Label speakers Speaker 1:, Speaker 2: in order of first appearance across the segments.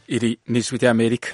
Speaker 1: Iri ni ijwi ry'Amerika.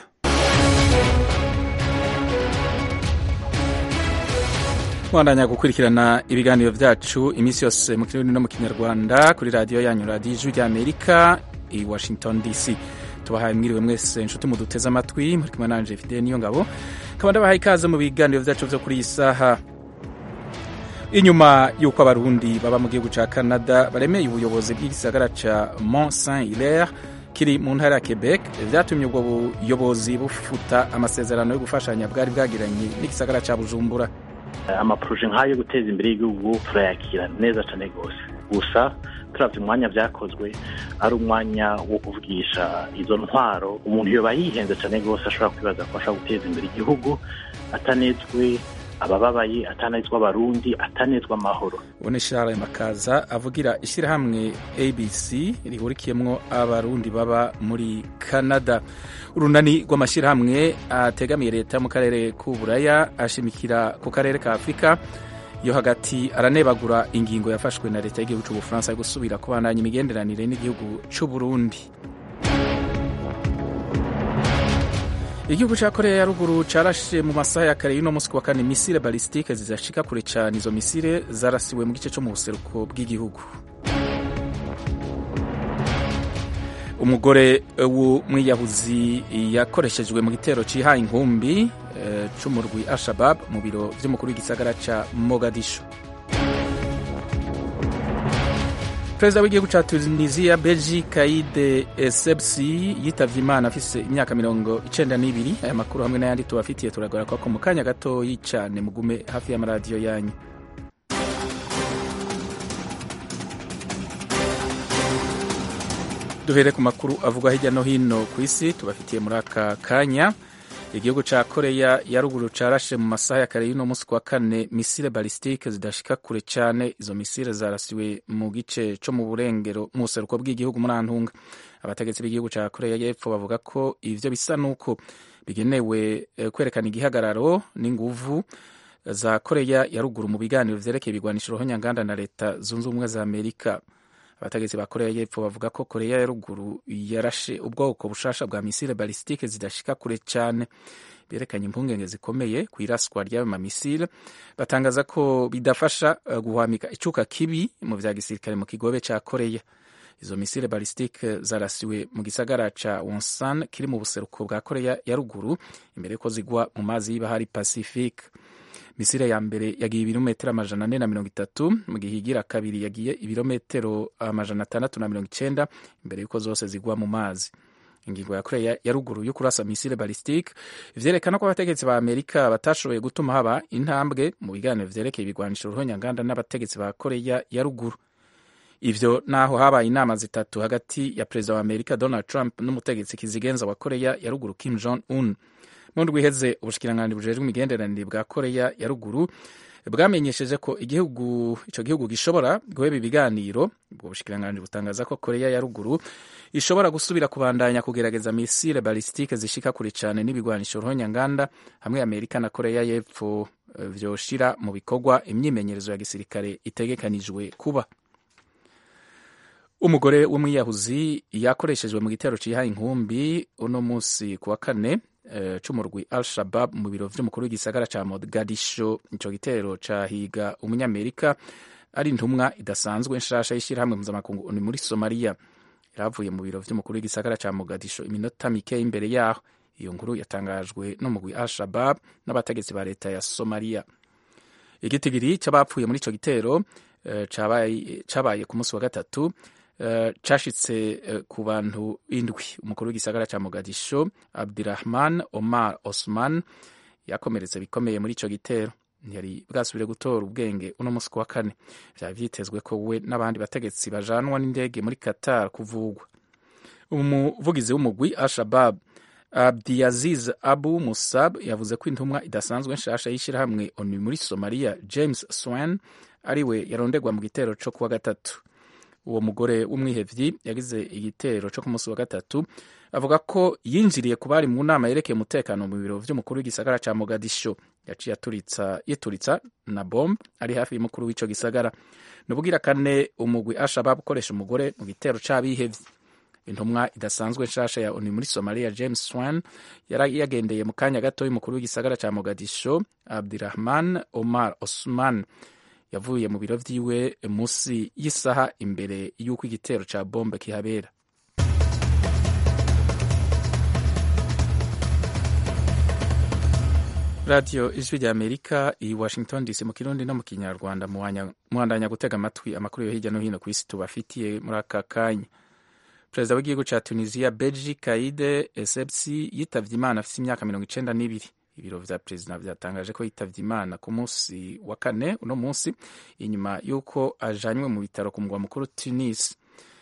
Speaker 1: Mwandanya gukurikirana ibiganiro vyacu iminsi yose mu kirundi no mu kinyarwanda kuri radiyo yanyu radiyo ijwi ry'Amerika i Washington DC. Tubahaye mwiriwe mwese nshuti muduteze amatwi muri kumwe nanje Fidele niyo ngabo nkaba ndabahaye ikaze mu biganiro vyacu vyo kuri iyi saha inyuma y'uko abarundi baba mu gihugu ca Canada baremeye ubuyobozi bw'igisagara ca Mont Saint Hilaire kiri mu ntara ya Quebec vyatumye ubwo buyobozi bufuta amasezerano yo gufashanya bwari bwagiranye n'igisagara ca Bujumbura
Speaker 2: amaproje nk'ayo guteza imbere y'igihugu turayakira neza cyane rwose gusa turavye umwanya vyakozwe ari umwanya wo kuvugisha izo ntwaro umuntu yoba yihenze cyane rwose ashobora kwibaza ko ashobora guteza imbere igihugu atanezwe abababaye atanezwa abarundi atanezwa amahoro
Speaker 1: ubone Charles Makaza avugira ishyirahamwe ABC rihurikiyemwo abarundi baba muri Canada urunani rw'amashyirahamwe ategamiye leta mu karere k'uburaya ashimikira ku karere ka Afurika yo hagati aranebagura ingingo yafashwe na leta y'igihugu c'ubufaransa yo gusubira kubandanya imigenderanire n'igihugu c'uburundi igihugu ca korea ya ruguru carashe mu masaha ya kare y'uno musi wa kane misile balistike zizashika kure cane izo misile zarasiwe mu gice co mu buseruko bw'igihugu umugore w'umwiyahuzi yakoreshejwe mu gitero cihaye inkumbi e, c'umurwi al-shabab mu biro vy'umukuru w'igisagara ca mogadishu perezida w'igihugu ca tunisia beji kaide essebsi yitavye imana afise imyaka mirongo icenda n'ibiri aya makuru hamwe n'ayandi tubafitiye turagora ko mu kanya gatoyi cane mugume hafi y'amaradiyo yanyu duhere ku makuru avugwa hirya no hino ku isi tubafitiye muri aka kanya igihugu ca koreya ya ruguru carashe mu masaha ya kare y'uno musi kwa kane misile balistike zidashika kure cane izo misile zarasiwe mu gice co mu burengero mu buseruko bw'igihugu muri antunga abategetsi b'igihugu ca koreya y'epfo bavuga ko ivyo bisa n'uko bigenewe kwerekana igihagararo n'inguvu za koreya ya ruguru mu biganiro vyerekeye ibigwanisho rohonyanganda na leta zunze ubumwe za amerika abategetsi ba koreya y'epfo bavuga ko koreya ya ruguru yarashe ubwoko bushasha bwa misile balistike zidashika kure cyane berekanye impungenge zikomeye ku iraswa ry'ayo mamisile batangaza ko bidafasha guhwamika icuka kibi mu vya gisirikare mu kigobe ca koreya izo misile balistike zarasiwe mu gisagara ca wonsan kiri mu buseruko bwa koreya ya ruguru imbere ko zigwa mu mazi y'ibahari pacifique misile ya mbere yagiye ibirometero amajana ane na mirongo itatu mu gihe igira kabiri yagiye ibirometero amajana atandatu na mirongo icenda imbere y'uko zose zigwa mu mazi ingingo ya koreya ya ruguru yo kurasa misile balistike vyerekana ko abategetsi ba amerika batashoboye gutuma haba intambwe mu biganiro vyerekeye ibigwanisho ruhonyanganda n'abategetsi ba koreya ya ruguru ivyo naho habaye inama zitatu hagati ya perezida wa amerika donald trump n'umutegetsi kizigenza wa koreya ya ruguru kim jong un mu ndwi iheze ubushikiranganji bujejwe imigenderanire bwa koreya ya ruguru bwamenyesheje ko igihugu ico gihugu gishobora guheba ibiganiro ubwo bushikiranganji butangaza ko koreya ya ruguru ishobora gusubira kubandanya kugerageza misile balistike zishika kure cane n'ibigwanisho ruhonyanganda hamwe amerika na koreya y'epfo vyoshira mu bikorwa imyimenyerezo ya gisirikare itegekanijwe kuba umugore w'umwiyahuzi yakoreshejwe mu gitero cihaye inkumbi uno musi kuwa kane c'umurwi al-shabab mu biro vy'umukuru w'igisagara ca mogadisho ico gitero cahiga umunyamerika ari intumwa idasanzwe nshasha y'ishirahamwe mpuzamakungu ni muri somaliya yaravuye mu biro vy'umukuru w'igisagara ca mogadisho iminota mike imbere yaho iyo nkuru yatangajwe n'umugwi al-shabab n'abategetsi ba leta ya somaliya igitigiri c'abapfuye muri ico gitero uh, cabaye ku musi wa gatatu Uh, cashitse uh, ku bantu indwi umukuru w'igisagara ca mogadisho abdirahman omar osman yakomeretse bikomeye muri ico gitero ntiyari bwasubire gutora ubwenge uno musi wa kane vyari vyitezwe ko we n'abandi bategetsi bajanwa n'indege muri qatar kuvugwa umuvugizi w'umugwi al-shabab abdiaziz abu musab yavuze ko intumwa idasanzwe nshasha y'ishirahamwe onu muri somalia james swan ariwe yarondegwa mu gitero co kuwa gatatu uwo mugore w'umwihevyi yagize igitero co ku munsi wa gatatu avuga ko yinjiriye ku bari mu nama yerekeye umutekano mu biro vy'umukuru w'igisagara ca mogadisho yaciye aturitsa yituritsa na bombe ari hafi y'umukuru w'ico gisagara nubugira kane umugwi ashabab ukoresha umugore mu gitero c'abihevyi intumwa idasanzwe nshasha ya onu muri somalia james swan yari yagendeye mu kanya gato y'umukuru w'igisagara ca mogadisho abdirahman omar osman yavuye mu biro vyiwe musi y'isaha imbere y'uko igitero ca bombe kihabera radiyo ijwi rya amerika i washington dc mu kirundi no mu kinyarwanda muhandanya gutega amatwi amakuru yo hirya no hino ku isi tubafitiye muri aka kanya perezida w'igihugu ca tunisia beji kaide essebsi yitavye imana afise imyaka mirongo icenda n'ibiri ibiro vya perezida vyatangaje ko yitavye imana ku munsi wa kane uno munsi inyuma y'uko ajanywe mu bitaro ku mugwa mukuru tunis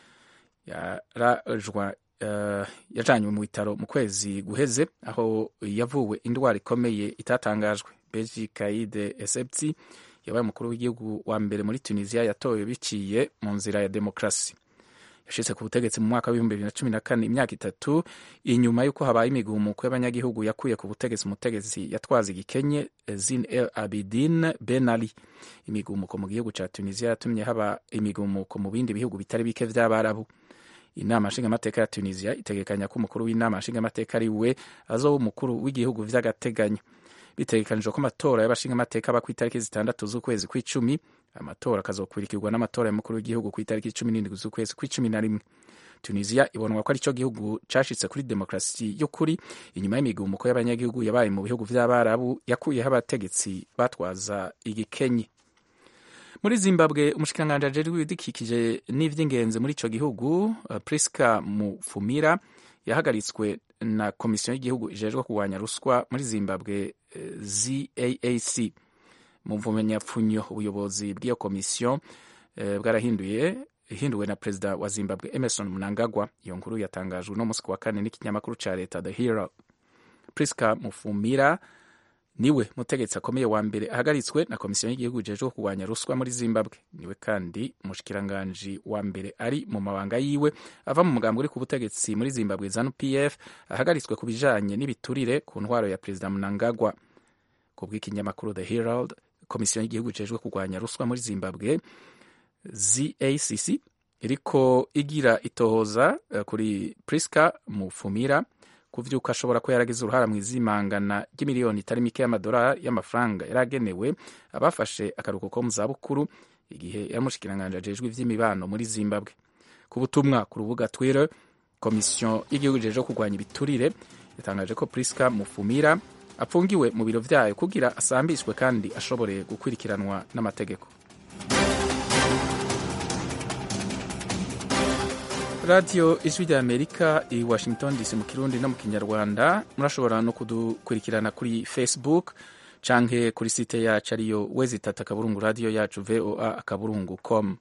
Speaker 1: yarajwa Uh, yajanywe mu bitaro mu kwezi guheze aho yavuwe indwara ikomeye itatangajwe beji kaide essebsi yabaye umukuru w'igihugu wa mbere muri tunisia yatowe biciye mu nzira ya demokrasi yashitse ku butegetsi mu mwaka w'ibihumbi bibiri na cumi na kane imyaka itatu inyuma y'uko habaye imigumuko y'abanyagihugu yakuye ku butegetsi umutegetsi yatwaza igikenye zin el abidin ben ali imigumuko mu gihugu ca tunisia yatumye haba imigumuko mu bindi bihugu bitari bike vy'abarabu inama nshingamateka ya tunisia itegekanya ko umukuru w'inama nshingamateka ari we azoba umukuru w'igihugu vy'agateganyo bitegekanijwe ko amatora y'abashingamateka aba ku itariki zitandatu z'ukwezi kw'icumi amatora akazokurikirwa n'amatora y'umukuru w'igihugu ku itariki cumi n'indwi z'ukwezi kw'icumi na rimwe tunisia ibonwa ko arico gihugu cashitse kuri demokarasi y'ukuri inyuma y'imigumuko y'abanyagihugu yabaye mu bihugu vy'abarabu yakuyeho abategetsi batwaza igikenye muri zimbabwe umushikiranganji ajejwe ibidukikije n'ivy'ingenzi muri ico gihugu uh, priska mufumira yahagaritswe na komisiyo y'igihugu ijejwe kurwanya ruswa muri zimbabwe uh, zaac mu mvumenyapfunyo ubuyobozi bw'iyo komisiyo uh, bwarahinduye ihinduwe na perezida wa zimbabwe emerson mnangagwa iyo nkuru yatangajwe no musi wa kane n'ikinyamakuru ca leta the hero priska mufumira niwe mutegetsi akomeye wa mbere ahagaritswe na komisiyo y'igihugu ijejwe kurwanya ruswa muri zimbabwe niwe kandi umushikiranganji wa mbere ari mu mabanga yiwe ava mu mugambi uri ku butegetsi muri zimbabwe zanu pf ahagaritswe ku bijanye n'ibiturire ku ntwaro ya perezida mnangagwa ku bw'ikinyamakuru the herald komisiyo y'igihugu ijejwe kurwanya ruswa muri zimbabwe zacc iriko igira itohoza uh, kuri priska mufumira ku vy'uko ashobora ko yaragize uruhara mu izimangana ry'imiliyoni itari mike y'amadolari y'amafaranga yaragenewe abafashe akaruhuko ko mu zabukuru igihe yamushikiranganje ajejwe ivy'imibano muri zimbabwe ku butumwa ku rubuga twitter komisiyo y'igihugu ijejwe kurwanya ibiturire yatangaje ko priska mufumira apfungiwe mu biro vyayo kugira asambishwe kandi ashobore gukurikiranwa n'amategeko radiyo ijwi rya amerika i washington dc mu kirundi no mu kinyarwanda murashobora no kudukurikirana kuri facebook canke kuri site yacu ariyo wezi itatu akaburungu radiyo yacu voa akaburungu com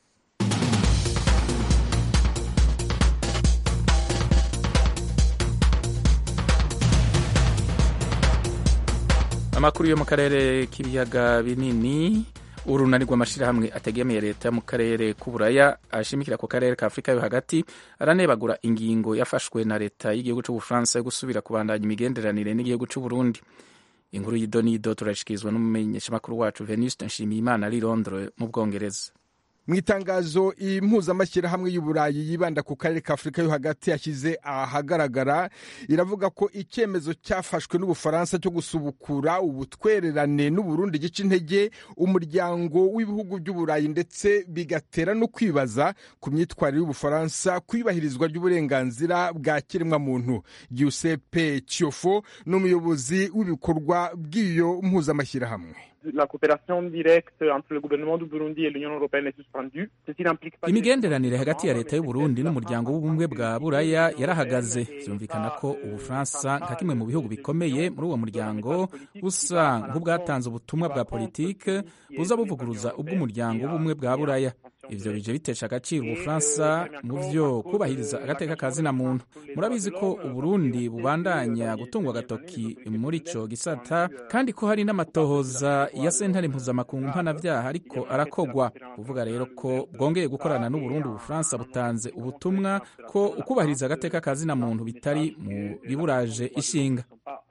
Speaker 1: amakuru yo mu karere k'ibiyaga binini urunani rw'amashyirahamwe ategamiye leta mu karere k'uburaya ashimikira ku karere ka afurika yo hagati aranebagura ingingo yafashwe na leta y'igihugu cy'ubufaransa yo gusubira kubandanya imigenderanire n'igihugu cy'uburundi inkuru y'idonido turashikirizwa n'umumenyeshamakuru wacu venuste nshimiyimana ari londres mu bwongereza
Speaker 3: mu itangazo impuzamashyirahamwe y'uburayi yibanda ku karere ka afurika yo hagati yashyize ahagaragara iravuga ko icyemezo cyafashwe n'ubufaransa cyo gusubukura ubutwererane n'uburundi gica intege umuryango w'ibihugu by'uburayi ndetse bigatera no kwibaza ku myitwarire y'ubufaransa ku ibahirizwa ry'uburenganzira bwa kiremwamuntu giuseppe ciofo ni umuyobozi w'ibikorwa bw'iyo mpuzamashyirahamwe
Speaker 4: la coopération directe entre le gouvernement du Burundi et l'Union européenne est suspendue. Ceci n'implique pas
Speaker 1: imigenderanire hagati ya leta y'u Burundi n'umuryango w'ubumwe bwa buraya yarahagaze byumvikana ko ubufaransa nka kimwe mu bihugu bikomeye muri uwo muryango busa nk'ubwatanze ubutumwa bwa politike buza buvuguruza ubw'umuryango w'ubumwe bwa buraya ivyo bije bitesha agaciro ubufaransa mu vyo kubahiriza agateka ka zina muntu murabizi ko uburundi bubandanya gutungwa agatoki muri ico gisata kandi ko hari n'amatohoza ya sentare mpuzamakungu mpanavyaha ariko arakogwa kuvuga rero ko bwongeye gukorana n'uburundi ubufaransa butanze ubutumwa ko ukubahiriza agateka ka zina muntu bitari mu biburaje ishinga
Speaker 4: euh,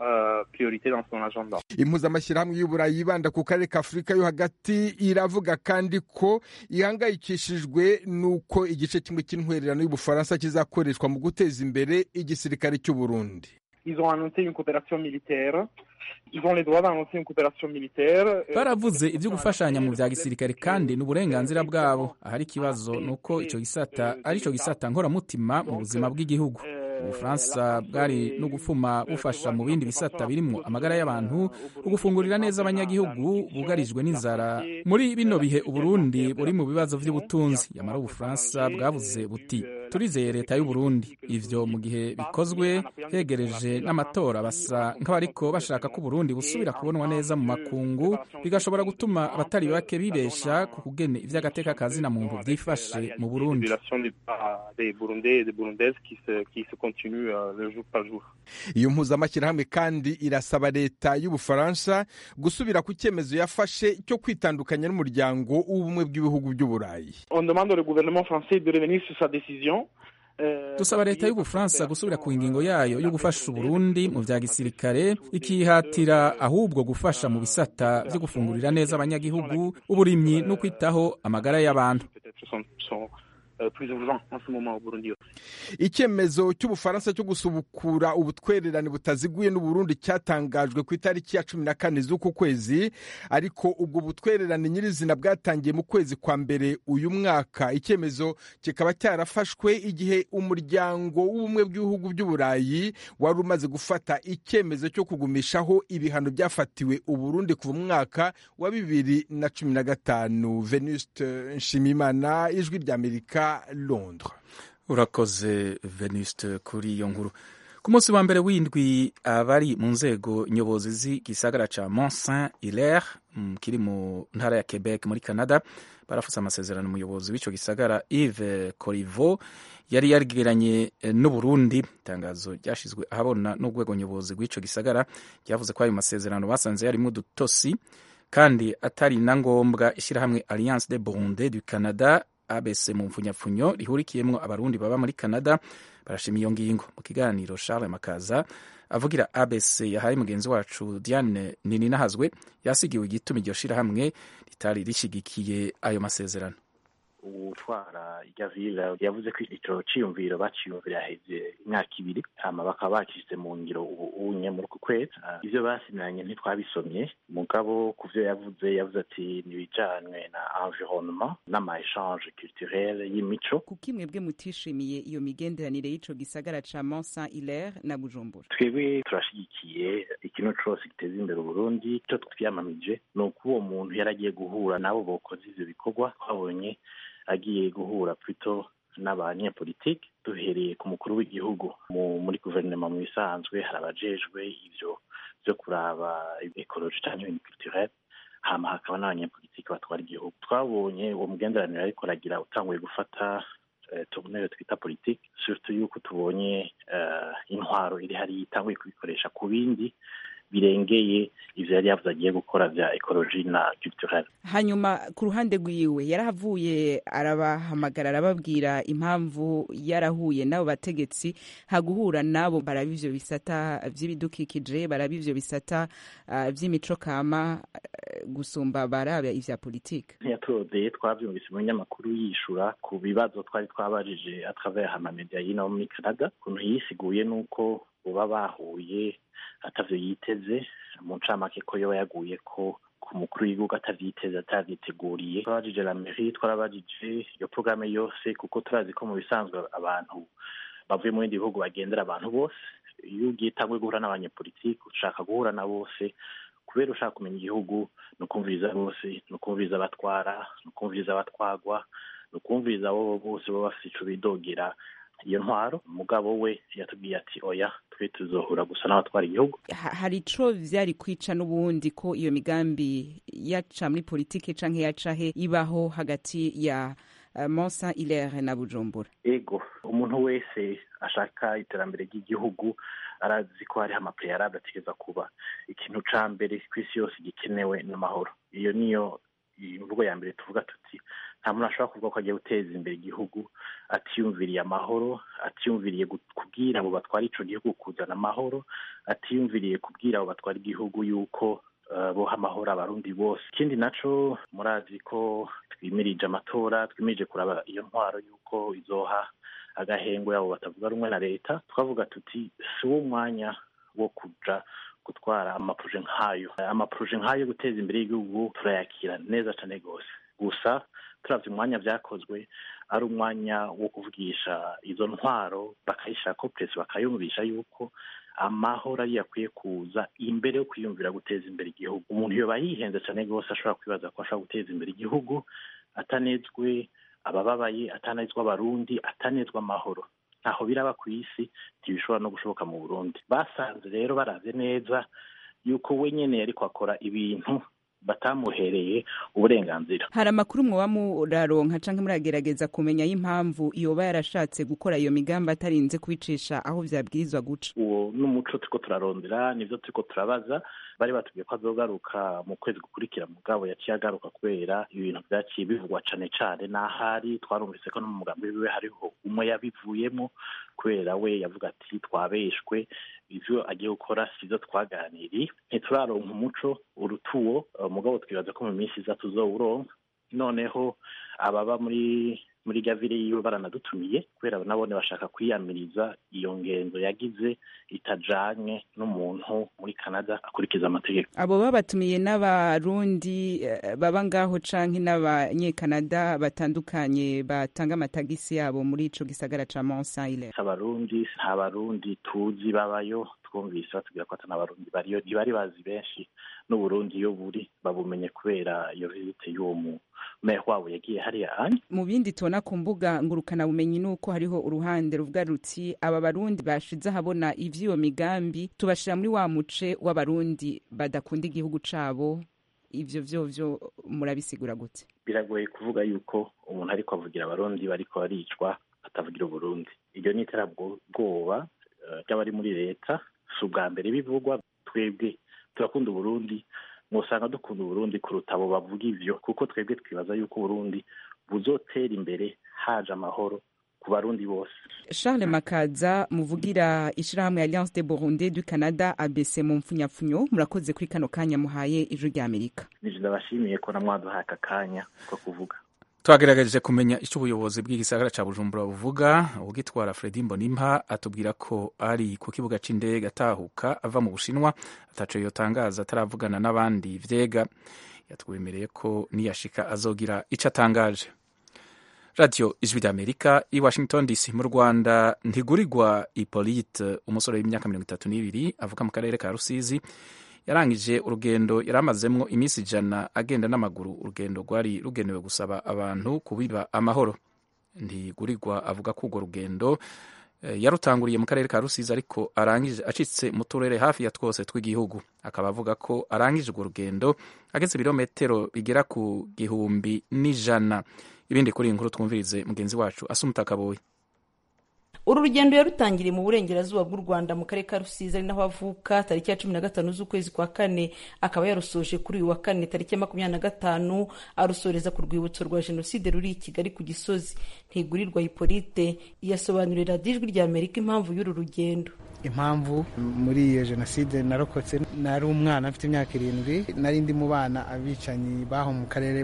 Speaker 4: priorité dans son agenda.
Speaker 3: impuzamashyirahamwe y'uburayi yibanda ku karere ka afurika yo hagati iravuga kandi ko ihangayikishijwe n'uko igice kimwe cy'intwererano y'ubufaransa kizakoreshwa mu guteza imbere igisirikare cy'u burundi
Speaker 4: Ils ont annoncé une coopération militaire. Ils ont les droits d'annoncer une coopération militaire. Euh,
Speaker 1: baravuze ibyo gufashanya mu bya gisirikare kandi ni uburenganzira bwabo ahari ikibazo ni uko icyo gisata ari cyo gisata nkoramutima mu buzima bw'igihugu ubufaransa bwari no gufuma bufasha mu bindi bisata birimo amagara y'abantu ugufungurira neza abanyagihugu bugarijwe n'inzara muri bino bihe uburundi buri mu bibazo by'ubutunzi yamara ubufaransa bwavuze buti turizeye leta y'uburundi ivyo mu gihe bikozwe hegereje n'amatora basa nk'abariko bashaka ko uburundi busubira kubonwa neza mu makungu bigashobora gutuma abatari bake bibesha ku kugene ivy'agateka ka zina muntu vyifashe mu burundi
Speaker 4: Population des, ah, des Burundais et des Burundaises qui se, qui se continuent euh, le jour par jour.
Speaker 3: iyo mpuzamashyirahamwe kandi irasaba leta y'ubufaransa gusubira ku cyemezo yafashe cyo kwitandukanya n'umuryango w'ubumwe bw'ibihugu by'uburayi
Speaker 4: On demande au gouvernement français de revenir sur sa décision. Euh,
Speaker 1: dusaba leta y'ubufaransa gusubira ku ngingo yayo yo gufasha uburundi mu vya gisirikare ikihatira ahubwo gufasha mu bisata vyo gufungurira neza abanyagihugu uburimyi no kwitaho amagara y'abantu
Speaker 4: Peut-être sont, sont euh, plus urgents en ce moment au Burundi.
Speaker 3: icyemezo cy'ubufaransa cyo gusubukura ubutwererane butaziguye n'uburundi cyatangajwe ku itariki ya cumi na kane z'uku kwezi ariko ubwo butwererane nyirizina bwatangiye mu kwezi kwa mbere uyu mwaka icyemezo kikaba cyarafashwe igihe umuryango w'ubumwe bw'ibihugu by'uburayi wari umaze gufata icyemezo cyo kugumishaho ibihano byafatiwe uburundi kuva mu mwaka wa bibiri na cumi na gatanu venuste nshimimana ijwi ry'amerika londres
Speaker 1: urakoze venuste kuri iyo nkuru ku munsi wa mbere w'indwi abari mu nzego nyobozi z'igisagara ca mont saint hilaire mm, kiri mu ntara ya quebec muri canada barafuse amasezerano umuyobozi w'ico gisagara yves corivo yari yarigiranye eh, n'uburundi itangazo ryashizwe ahabona n'urwego nyobozi rw'ico gisagara ryavuze ko ayo masezerano basanze yarimwo udutosi kandi atari na ngombwa ishyirahamwe alliance de burundi du canada abc mu mfunyapfunyo rihurikiyemwo abarundi baba muri canada barashima iyo ngingo mu kiganiro charles makaza avugira abc yahaye mugenzi wacu diane nininahazwe yasigiwe igituma iryo shirahamwe ritari rishigikiye ayo masezerano
Speaker 2: utwara irya vile yavuze ko ico ciyumviro baciyumvira heze imyaka ibiri hama bakaba bakishyize mu ngiro ubu unye muri uku kwezi Ah, ivyo basinanye ntitwabisomye mugabo ku vyo yavuze yavuze ati nibijanywe na environnement n'ama échange culturel y'imico
Speaker 5: kuko imwebwe mutishimiye iyo migenderanire y'ico gisagara ca mont saint hilaire na bujumbura
Speaker 2: twebwe turashigikiye ikintu cose giteza imbere uburundi ico twiyamamije ni uko uwo muntu yari agiye guhura n'abo bokoze ivyo bikorwa twabonye agiye guhura plutôt n'abanyepolitike duhereye ku mukuru w'igihugu mu, muri guverinoma mu bisanzwe hari abajejwe ivyo vyo kuraba ekoloji canke ibintu culturel hama hakaba n'abanyepolitike batwara igihugu twabonye uwo mugenderanire ariko aragira utanguye gufata eh, tournure twita politique surtout yuko tubonye eh, intwaro iri hariya itanguye kubikoresha ku bindi birengeye ivyo yari yavuze agiye gukora vya ekoloji na culturel
Speaker 5: hanyuma ku ruhande rwiwe yarahavuye arabahamagara arababwira impamvu yarahuye n'abo bategetsi haguhura n'abo baraba ivyo bisata vy'ibidukikije baraba ivyo bisata uh, vy'imico kama uh, gusumba baraba ivya politike
Speaker 2: ntiyatodeye twavyumvise mu binyamakuru yishura ku bibazo twari twabajije atravers amamedia y'ino muri canada ukuntu yisiguye n'uko boba bahuye atavyo yiteze mu ncamake ko yoba yaguye ko ku mukuru w'igihugu atavyiteze atavyiteguriye twabajije la mairie twarabajije iyo porogaramu yose kuko turazi ko mu bisanzwe abantu bavuye mu bindi bihugu bagendera abantu bose iyo ugiye utangwe guhura n'abanyepolitiki ushaka guhura na bose kubera ushaka kumenya igihugu ni ukumviriza bose ni ukumviriza abatwara ni ukumviriza abatwagwa ni ukumviriza abo bose baba bafite ico bidogera iyo ntwaro umugabo we yatubwiye ati oya twe tuzohura gusa n'abatwara igihugu
Speaker 5: Ha- hari ico vyari kwica n'ubundi ko iyo migambi yaca muri politike canke yaca he ibaho hagati ya uh, mont saint hilaire na bujumbura
Speaker 2: ego umuntu wese ashaka iterambere ry'igihugu arazi ko hariho amapeyarade ategereza kuba ikintu ca mbere ku isi yose gikenewe n'amahoro iyo niyo imvugo ya mbere tuvuga tuti nta muntu ashobora kuvuga ko agiye guteza imbere igihugu atiyumviriye amahoro atiyumviriye kubwira abo batwara ico gihugu kuzana amahoro atiyumviriye kubwira abo batwara igihugu yuko boha amahoro abarundi bose ikindi naco murazi ko twimirije amatora twimirije kuraba iyo ntwaro yuko izoha agahengwe abo batavuga rumwe na leta twavuga tuti si wo mwanya wo kuja gutwara amapuje nk'ayo amapuje nk'ayo yo guteza imbere y'igihugu turayakira neza cane rwose gusa turavye umwanya vyakozwe ari umwanya wo kuvugisha izo ntwaro bakayishira ko presi bakayumvisha yuko amahoro ariyo akwiye kuza imbere yo kwiyumvira guteza imbere igihugu umuntu yoba yihenze cane rwose ashobora kwibaza ko ashobora guteza imbere igihugu atanezwe abababaye atanezwa abarundi atanezwa amahoro ntaho biraba ku isi ntibishobora no gushoboka mu burundi basanze rero baraze neza yuko we nyene yariko akora ibintu batamuhereye uburenganzira
Speaker 5: hari amakuru mwoba muraronka canke muragerageza kumenya y'impamvu yoba yarashatse gukora iyo migambi atarinze kubicisha aho vyabwirizwa guca
Speaker 2: uwo n'umuco turiko turarondera nivyo turiko turabaza bari batubwiye ko azogaruka mu kwezi gukurikira mugabo yaciye agaruka kubera ibintu vyaciye bivugwa cane cane n'ahari twarumvise ko no mu mugambi wiwe hariho umwe yabivuyemo kubera we yavuga ati twabeshwe ivyo agiye gukora sivyo twaganiriye ntituraronka umuco urutuwo mugabo twibaza ko mu minsi iza tuzowuronka noneho ababa muri muri gavire yiwe baranadutumiye kubera nabone bashaka kwiyamiriza iyo ngendo yagize itajanye n'umuntu muri canada akurikiza amategeko
Speaker 5: abo babatumiye n'abarundi baba ngaho canke n'abanyekanada batandukanye batanga amatagisi yabo muri ico gisagara ca mont saile
Speaker 2: abarundi nta barundi tuzi babayo twumvise batubwira ko atana abarundi bariyo ntibari bazi benshi n'uburundi iyo buri babumenye kubera iyo vizite y'uwo mu meya wabo yagiye hariya anye
Speaker 5: mu bindi tubona ku mbuga ngurukana bumenyi nuko hariho uruhande ruvuga ruti aba barundi bashize ahabona ivy'iyo migambi tubashira muri wa muce w'abarundi badakunda igihugu cabo ivyo vyovyo murabisigura gute
Speaker 2: biragoye kuvuga yuko umuntu ariko avugira abarundi bariko baricwa atavugira uburundi iryo ni iterabwoba ry'abari muri leta si ubwa mbere bivugwa twebwe turakunda uburundi mwosanga dukunda uburundi kuruta abo bavuga ivyo kuko twebwe twibaza yuko uburundi buzotera imbere haje amahoro ku barundi bose
Speaker 5: charles makaza muvugira ishirahamwe alliance de burundi du canada abc mu mpfunyapfunyo murakoze kuri kano kanya muhaye ijwi rya amerika
Speaker 2: nije ndabashimiye ko namwaduhaye aka kanya ko kuvuga
Speaker 1: twagerageje kumenya icyo ubuyobozi bw'igisagara cya bujumbura buvuga ubwitwara fredi mbonimpa atubwira ko ari ku kibuga cy'indege atahuka ava mu bushinwa ataco yotangaza ataravugana n'abandi vyega yatwemereye ko niyashika azogira ico atangaje radiyo ijwi ry'amerika i washington dc mu rwanda ntigurirwa ipolite umusore w'imyaka mirongo itatu n'ibiri avuka mu karere ka rusizi yarangije urugendo yari amazemwo iminsi ijana agenda n'amaguru urugendo rwari rugenewe gusaba abantu kubiba amahoro ntigurirwa avuga ko urwo rugendo yarutanguriye mu karere ka rusizi ariko arangije acitse mu turere hafi ya twose tw'igihugu akaba avuga ko arangije urwo rugendo ageze ibirometero bigera ku gihumbi n'ijana ibindi kuri iyi nkuru twumvirize mugenzi wacu asumuta kaboyi
Speaker 6: uru rugendo yarutangiriye mu burengerazuba bw'u rwanda mu karere ka rusizi ari naho avuka tariki ya cumi na gatanu z'ukwezi kwa kane akaba yarusoje kuri uyu wa kane tariki ya makumyabiri na gatanu arusoreza ku rwibutso rwa jenoside ruri i kigali ku gisozi ntigurirwa hipolite yasobanurira ijwi rya amerika impamvu y'uru rugendo
Speaker 7: impamvu muri iyo jenoside narokotse nari umwana mfite imyaka irindwi nari ndi mu bana abicanyi baho mu karere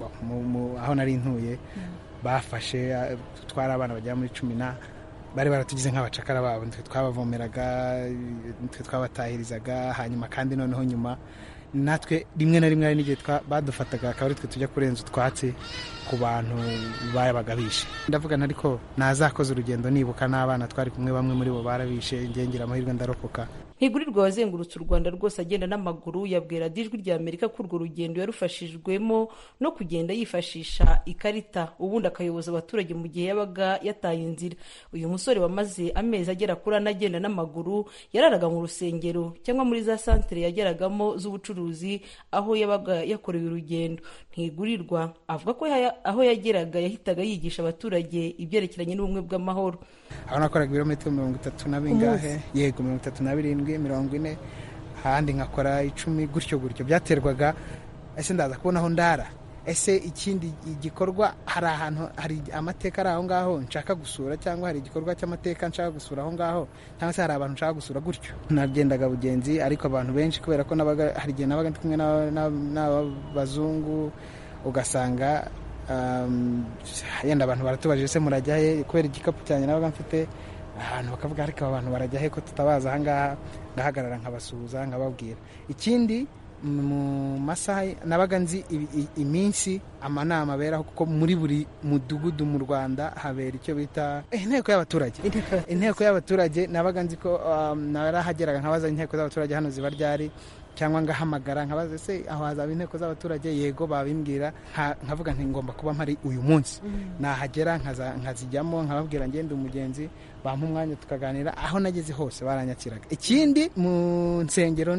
Speaker 7: aho nari ntuye bafashe twari abana bagera muri cumi na bari baratugize nk'abacakara babo nitwe twabavomeraga nitwe twabatahirizaga hanyuma kandi noneho nyuma natwe rimwe na rimwe hari n'igihe badufataga akaba ari twe tujya kurenza utwatsi ku bantu bayabaga bishe ndavuga ariko nazakoze urugendo nibuka n'abana twari kumwe bamwe muri bo barabishe ngengera amahirwe ndarokoka
Speaker 6: ntigurirwa wazengurutse u rwanda rwose agenda n'amaguru yabwira ijwi rya amerika ko urwo rugendo yarufashijwemo no kugenda yifashisha ikarita ubundi akayoboza abaturage mu gihe yabaga yataye inzira uyu musore wamaze amezi agera kuri ane agenda n'amaguru yararaga mu rusengero cyangwa muri za santere yageragamo z'ubucuruzi aho yabaga yakorewe urugendo ntigurirwa avuga ko aho yageraga yahitaga yigisha abaturage ibyerekeranye n'ubumwe bw'amahoro
Speaker 7: aho nakoraga ibirometero mirongo itatu na bingahe yego mirongo itatu na birindwi mirongo ine ahandi nkakora icumi gutyo gutyo byaterwaga ese ndaza kubona aho ndara ese ikindi gikorwa hari ahantu hari amateka ari aho ngaho nshaka gusura cyangwa hari igikorwa cy'amateka nshaka gusura aho ngaho cyangwa se hari abantu nshaka gusura gutyo nagendaga bugenzi ariko abantu benshi kubera ko nabaga hari igihe nabaga ndi kumwe n'abazungu ugasanga yenda abantu baratubajije se murajya he kubera igikapu cyanjye nabaga mfite ahantu bakavuga ariko aba bantu barajya he ko tutabaza ahangaha ngahagarara nkabasuhuza nkababwira ikindi mu masaha nabaga nzi iminsi amanama aberaho kuko muri buri mudugudu mu rwanda habera icyo bita inteko y'abaturage inteko y'abaturage nabaga nzi ko narahageraga nkabaza inteko z'abaturage hano ziba ryari cyangwa ngahamagara nkabaza se aho hazaba inteko z'abaturage yego babimbwira nkavuga nti ngomba kuba mpari uyu munsi nahagera nkazijyamo nkababwira ngende umugenzi bampa umwanya tukaganira aho nageze hose baranyakiraga ikindi mu nsengero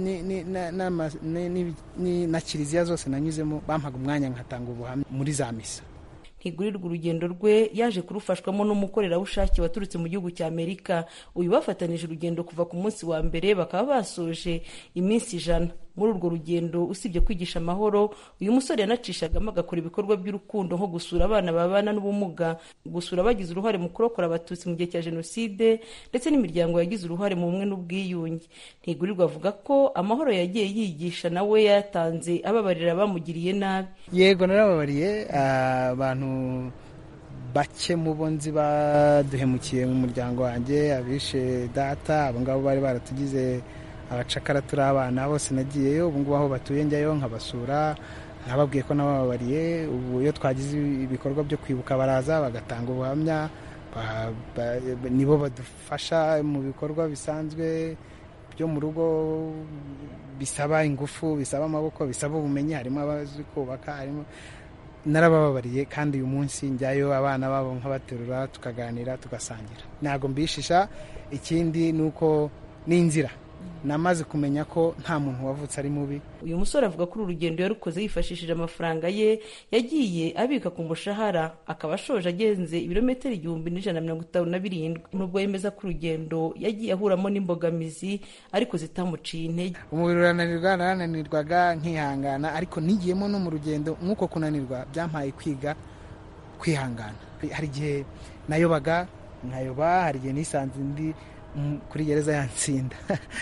Speaker 7: na kiliziya zose nanyuzemo bampaga umwanya nkatanga ubuhamya muri za misa
Speaker 6: ntigurirwa urugendo rwe yaje kurufashwamo n'umukorerabushake waturutse mu gihugu cya amerika uyu bafatanije urugendo kuva ku munsi wa mbere bakaba basoje iminsi ijana muri urwo rugendo usibye kwigisha amahoro uyu musore yanacishagamo agakora ibikorwa by'urukundo nko gusura abana babana n'ubumuga gusura abagize uruhare mu kurokora abatutsi mu gihe cya jenoside ndetse n'imiryango yagize uruhare mu bumwe n'ubwiyunge ntigurirwa avuga ko amahoro yagiye yigisha nawe yatanze ababarira abamugiriye nabi
Speaker 7: yego narababariye abantu bake mu bo nzi baduhemukiye mu muryango wanjye abishe data abo ngabo bari baratugize abacakara turi abana bose nagiyeyo ubu ngubu aho batuye njyayo nkabasura nababwiye ko nabababariye ubu iyo twagize ibikorwa byo kwibuka baraza bagatanga ubuhamya nibo badufasha mu bikorwa bisanzwe byo mu rugo bisaba ingufu bisaba amaboko bisaba ubumenyi harimo abazi kubaka harimo narabababariye kandi uyu munsi njyayo abana babo nkabaterura tukaganira tugasangira ntabwo mbishisha ikindi ni uko ni inzira namaze kumenya ko nta muntu wavutse ari mubi
Speaker 6: uyu musore avuga ko uru rugendo yarukoze yifashishije amafaranga ye yagiye abika ku mushahara akaba ashoje agenze ibirometero igihumbi n'ijana na mirongo itanu na birindwi nubwo yemeza ko urugendo yagiye ahuramo n'imbogamizi ariko zitamuciye intege
Speaker 7: umubiri urananirwa narananirwaga nkihangana ariko nigiyemo no mu rugendo nk'uko kunanirwa byampaye kwiga kwihangana hari igihe nayobaga nkayoba hari igihe nisanze ndi kuri gereza yatsinda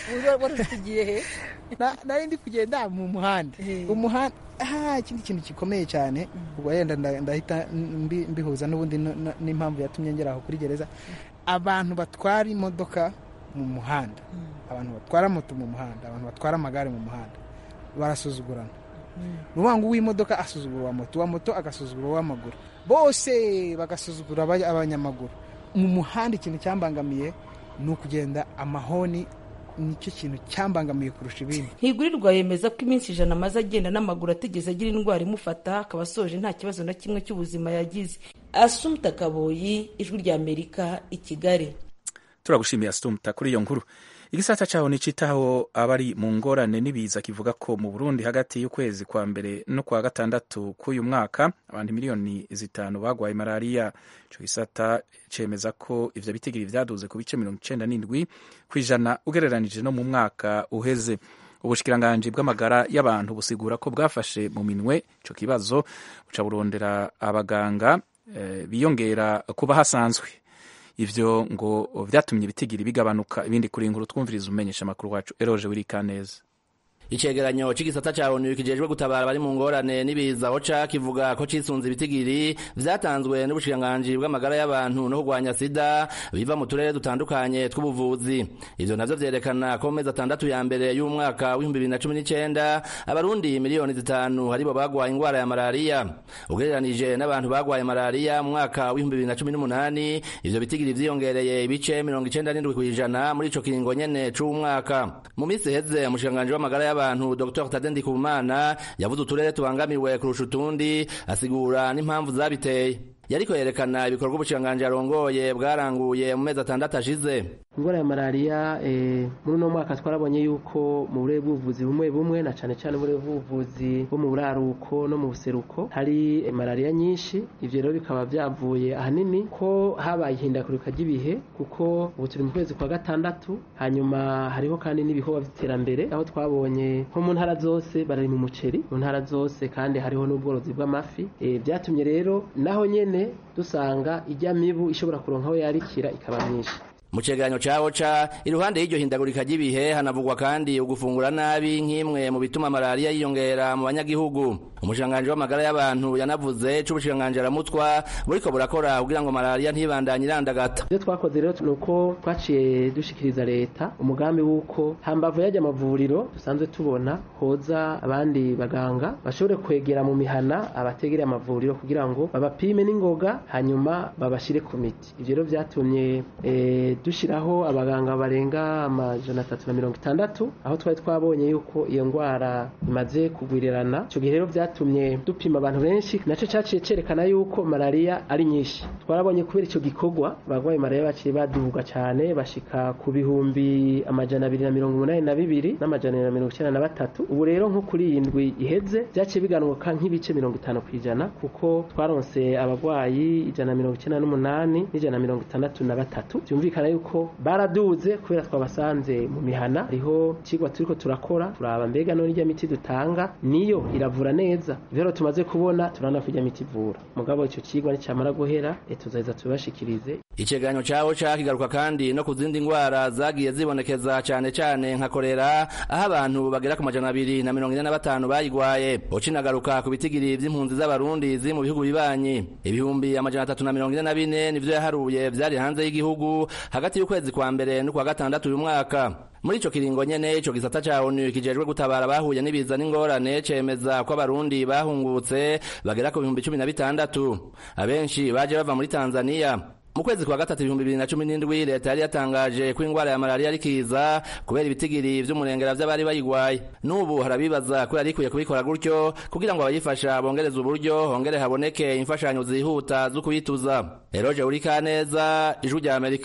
Speaker 7: nari ndi kugenda mu muhanda umuhanda ikindi kintu gikomeye cyane ubwo yenda ndahita mbihuza n'ubundi n'impamvu yatumye ngera aho kuri gereza abantu batwara imodoka mu muhanda abantu batwara moto mu muhanda abantu batwara amagare mu muhanda barasuzugurana ni ukuvuga ngo uw'imodoka asuzugura uwa moto uwa moto agasuzugura uw'amaguru bose bagasuzugura abanyamaguru mu muhanda ikintu cyambangamiye ni ukugenda amahoni nicyo kintu cyambangamiye kurusha ibindi
Speaker 6: ntigurirwa yemeza ko iminsi ijana amaze agenda n'amaguru atigeze agira indwara imufata akaba asoje nta kibazo na kimwe cy'ubuzima yagize asumta kaboyi ijwi rya amerika i kigali
Speaker 1: turagushimiye asumta kuri iyo nkuru igisata cyaho nicitaho abari mu ngorane n'ibiza kivuga ko mu burundi hagati y'ukwezi kwa mbere no kwa gatandatu k'uyu mwaka abantu miliyoni zitanu bagwaye malariya ico gisata cemeza ko ivyo bitigiri vyaduze ku bice mirongo icenda n'indwi kw'ijana ugereranije no mu mwaka uheze ubushikiranganji bw'amagara y'abantu busigura ko bwafashe mu minwe ico kibazo buca burondera abaganga eh, biyongera kuba hasanzwe ivyo ngo vyatumye ibitigiri bigabanuka ibindi kuri inkuru twumviriza umenyesha amakuru wacu eroje wirikaneza
Speaker 8: icegeranyo c'igisata ca onu kijejwe gutabara bari mu ngorane n'ibiza oca kivuga ko cisunze ibitigiri vyatanzwe n'ubushikiranganji bw'amagara y'abantu no kurwanya sida biva mu turere dutandukanye tw'ubuvuzi ivyo navyo vyerekana ko mu mezi atandatu ya mbere y'umwaka w'ibihumbi bibiri na cumi n'icenda abarundi miliyoni zitanu haribo bagwaye ingwara ya malariya ugereranije n'abantu bagwaye malariya mu mwaka w'ibihumbi bibiri na cumi n'umunani ivyo bitigiri vyiyongereye ibice mirongo icenda n'indwi kw'ijana muri ico kiringo nyene c'umwaka mu misi iheze umushikiranganji w'amagara y'abantu abantu Dr Tade Ndikumana yavuze uturere tubangamiwe kurusha utundi asigura n'impamvu zabiteye yariko yerekana ibikorwa ubushikiranganji arongoye bwaranguye mu mezi atandatu ashize
Speaker 9: indwara ya malariya eh, muri uno mwaka twarabonye yuko mu burere bw'ubuvuzi bumwe bumwe na cane cane uburere bw'ubuvuzi bwo mu buraruko no mu buseruko hari eh, malariya nyinshi ivyo rero bikaba vyavuye ahanini ko habaye ihindagurika ry'ibihe kuko ubu turi mu kwezi kwa gatandatu hanyuma hariho kandi n'ibikorwa vy'iterambere aho twabonye nko mu ntara zose barari mu muceri mu ntara zose kandi hariho n'ubworozi bw'amafi eh, vyatumye rero naho nyene dusanga ijya mibu ishobora kuronka aho yarikira ikaba myinshi
Speaker 8: mu cegeranyo ca oca iruhande y'iryo hindagurika ry'ibihe hanavugwa kandi ugufungura nabi nk'imwe mu bituma malariya yiyongera mu banyagihugu umushikiranganji w'amagara y'abantu yanavuze c'ubushikiranganji aramutwa buriko burakora kugira ngo malariya ntibandanye irandagata
Speaker 9: ivyo twakoze rero ni uko twaciye dushikiriza leta umugambi w'uko hambavu y'ajya amavuriro dusanzwe tubona hoza abandi baganga bashobore kwegera mu mihana abategereye amavuriro kugira ngo babapime n'ingoga hanyuma babashire ku miti ivyo rero vyatumye eh, dushiraho abaganga barenga amajana atatu na mirongo itandatu aho twari twabonye yuko iyo ngwara imaze kugwirirana ico gihe rero vyatumye dupima abantu benshi naco caciye cerekana yuko malariya ari nyinshi twarabonye kubera ico gikorwa abagwayi malariya baciye baduga cane bashika ku bihumbi amajana abiri na mirongo umunani na bibiri n'amajana abiri na mirongo icenda na batatu ubu rero nko kuri iyi ndwi iheze vyaciye biganuka nk'ibice mirongo itanu kw'ijana kuko twaronse abagwayi ijana na mirongo icenda n'umunani n'ijana na mirongo itandatu na batatu vyumvikana yuko baraduze kubera twabasanze mu mihana hariho icigwa turiko turakora turaba mbega none irya miti dutanga niyo iravura neza rero tumaze kubona turana ko irya miti ivura mugabo ico cigwa nicamara guhera e tuzaheza tubibashikirize
Speaker 8: icegeranyo ca oca kigaruka kandi no ku zindi ngwara zagiye zibonekeza cane cane nka korera aho abantu bagera ku majana abiri na mirongo ine na batanu bayigwaye oca inagaruka ku bitigiri vy'impunzi z'abarundi ziri mu bihugu bibanyi ibihumbi amajana atatu na mirongo ine na bine nivyo yaharuye vyari hanze y'igihugu hagati y'ukwezi kwa mbere n'ukwa gatandatu uyu mwaka muri ico kiringo nyene ico gisata ca onu kijejwe gutabara bahuye n'ibiza n'ingorane cemeza ko abarundi bahungutse bagera ku bihumbi cumi na bitandatu abenshi baje bava muri tanzaniya mu kwezi kwa gatatu ibihumbi bibiri na cumi n'indwi leta yari yatangaje ko ingwara ya malariya ari kiza kubera ibitigiri vy'umurengera vy'abari bayigwaye n'ubu harabibaza ko yari ikwiye kubikora gutyo kugira ngo abayifasha bongereze uburyo hongere haboneke imfashanyo zihuta zo kuyituza eroje urikaneza ijwi rya amerika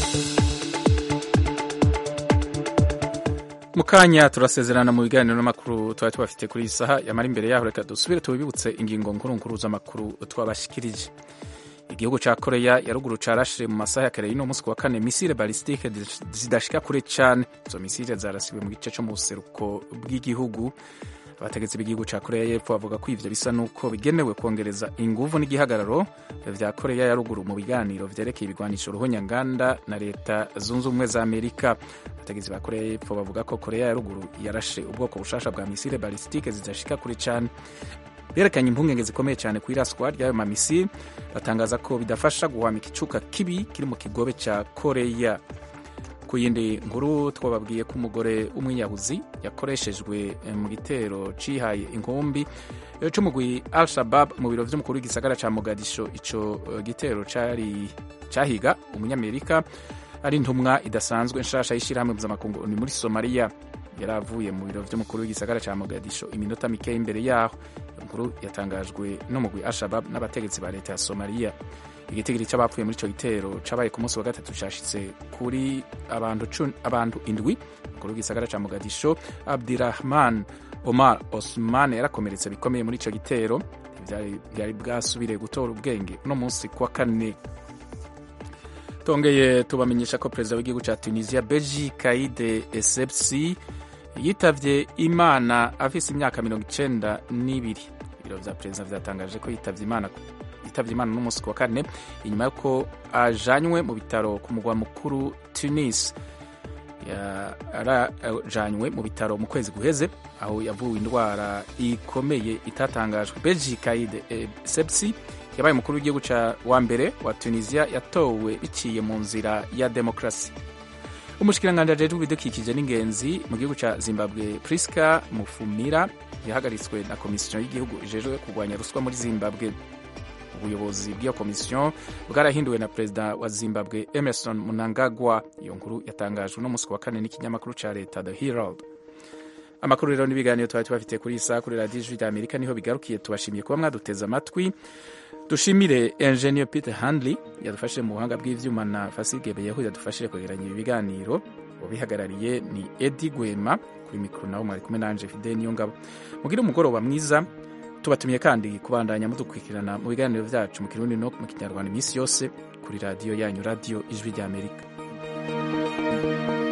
Speaker 1: mu kanya turasezerana mu biganiro n'amakuru twari tubafite kuri iyi saha yamara imbere yaho reka dusubire tubibutse ingingo nkuru nkuru z'amakuru twabashikirije igihugu ca koreya ya ruguru carashire mu masaha ya kare y'uno munsi wa kane misile balistike zidashika kure cane izo misile zarasiwe mu gice co mu buseruko bw'igihugu abategetsi b'igihugu ca koreya y'epfo bavuga ko ivyo bisa n'uko bigenewe kongereza inguvu n'igihagararo vya koreya ya ruguru mu biganiro vyerekeye ibigwanisho ruhonyanganda na leta zunze ubumwe za amerika abategetsi ba koreya y'epfo bavuga ko koreya ya ruguru yarashe ubwoko bushasha bwa misile balistike zidashika kure cane berekanye impungenge zikomeye cyane ku iraswa ry'ayo mamisile batangaza ko bidafasha guhwamika icuka kibi kiri mu kigobe cya koreya ku yindi nkuru twababwiye ko umugore w'umwiyahuzi yakoreshejwe mu gitero cihaye inkumbi c'umugwi al shabab mu biro vy'umukuru w'igisagara ca mogadisho ico gitero cari cahiga umunyamerika ari intumwa idasanzwe nshasha y'ishirahamwe mpuzamakungu ni muri somaliya yari avuye mu biro vy'umukuru w'igisagara ca mogadisho iminota mikeya imbere yaho inkuru yatangajwe n'umugwi al-shabab n'abategetsi ba leta ya somaliya igitigiri c'abapfuye muri ico gitero cabaye ku munsi wa gatatu cashitse kuri abantu, abantu indwi umukuru w'igisagara ca mogadisho abdirahman omar osman yarakomeretse bikomeye muri ico gitero vyari bwasubire gutora ubwenge uno munsi kuwa kane tongeye tubamenyesha ko perezida w'igihugu ca tunisia beji kaide essebsi yitavye imana afise imyaka mirongo icenda n'ibiri ibiro vya perezida vyatangaje ko yitavye imana yitavye imana n'umunsi wa kane inyuma y'uko ajanywe mu bitaro ku mugwa mukuru tunis yarajanywe mu bitaro mu kwezi guheze aho yavuwe indwara ikomeye itatangajwe beji kaide essebsi yabaye umukuru w'igihugu wa mbere wa tunisia yatowe biciye mu nzira ya demokarasi umushikiranganji ajejwe ibidukikije n'ingenzi mu gihugu ca zimbabwe priska mufumira yahagaritswe na komisiyo y'igihugu ijejwe kurwanya ruswa muri zimbabwe ubuyobozi bw'iyo komisiyo bwarahinduwe na perezida wa zimbabwe emerson munangagwa iyo nkuru yatangajwe no musi wa kane n'ikinyamakuru ca leta the herald amakuru rero n'ibiganiro twari tubafitiye kuri iyi saha kuri radiyo ijwi rya amerika niho bigarukiye tubashimiye kuba mwaduteze amatwi dushimire engineer peter handley yadufashije mu buhanga bw'ivyuma na fasige beyeho yadufashije kwegeranya ibi biganiro ubihagarariye ni edi gwema kuri mikoro nawe mwari kumwe nanje fide niyo ngabo mugire umugoroba mwiza tubatumiye kandi kubandanya mudukurikirana mu biganiro vyacu mu kirundi no mu kinyarwanda iminsi yose kuri radiyo yanyu radiyo ijwi rya amerika